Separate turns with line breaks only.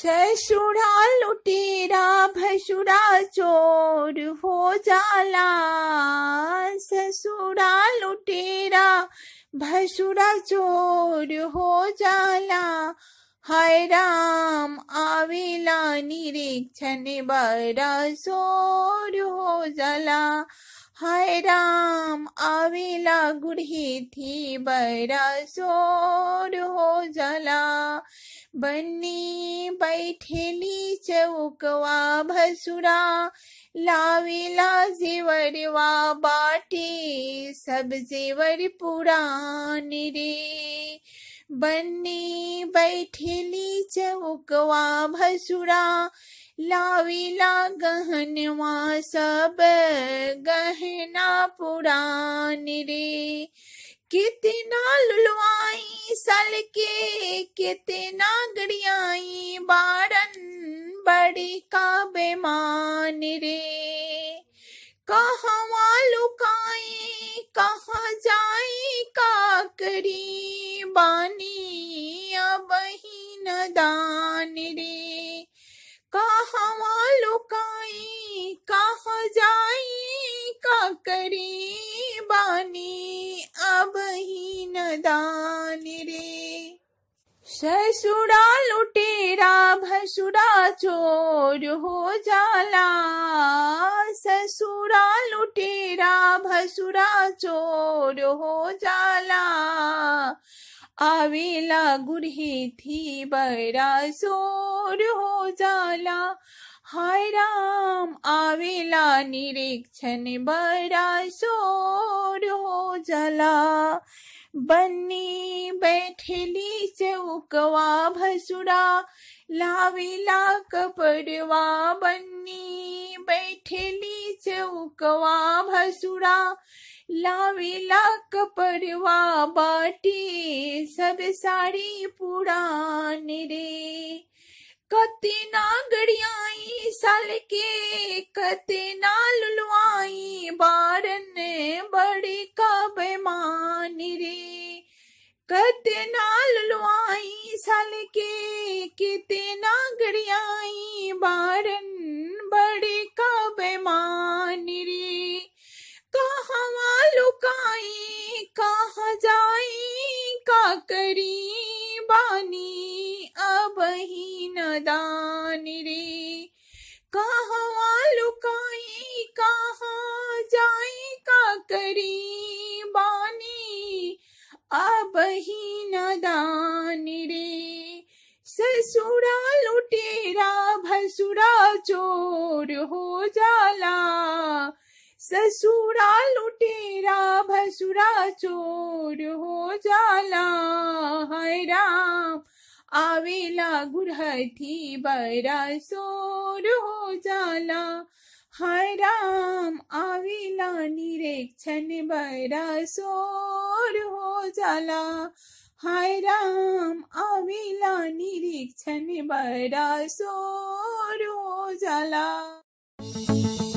ससुरा लुटेरा भसुरा चोर हो जाला ससुरा लुटेरा भसुरा चोर हो जाला हाय राम आवेला निरीक्षण बड़ा सोर हो जाला हाय राम आवेला गुढ़ी थी बड़ा सोर हो जाला बन्नी बैठेली चौकवा भसुरा लावेला जेवरवा बाटे सब जेवर पुरान रे बन्नी बैठेली चौकवा भसुरा लावेला गहनवा सब गहना पुरान रे कितना लुलवाई सल के कितना गड़ियाई बारन बड़ी का बेमान रे कहवा लुकाई कहाँ जाई का करी बानी अब ही न दान रे कहवा लुकाई कहाँ जाई का करी बानी अब ही न दान रे ससुरा लुटेरा भसुरा चोर हो जाला ससुरा लुटेरा भसुरा चोर हो जाला आवेला गुरही थी बड़ा सोर हो जाला हाय राम आवेला निरीक्षण बड़ा सोर हो जाला बन्नी बैठेली चौकवा भसुरा लावेला कपड़वा बन्नी बैठेली चौकवा भसुरा लावेला कपड़वा बाटी सब साड़ी पुरान रे कतना गड़ियाई साल के कतना लुलवाई बारन बड़ी का बेमान रे कतना लुलवाई साल के कितना गड़ियाई बारन बड़ी का बेमान रे कहवा लुकाई कहाँ जाई का करी बानी अब ही न दान रे कहवा लुकाई कहाँ जाई का करी बानी अब ही न दान रे ससुरा लुटेरा भसुरा चोर हो जाला ससुरा लुटेरा भसुरा चोर हो जाला हाय राम आवेला गुरहथी बड़ा सोर हो जाला हाय राम आवेला निरीक्षण बड़ा सोर हो जाला हाय राम आवेला निरीक्षण बड़ा सोर हो जाला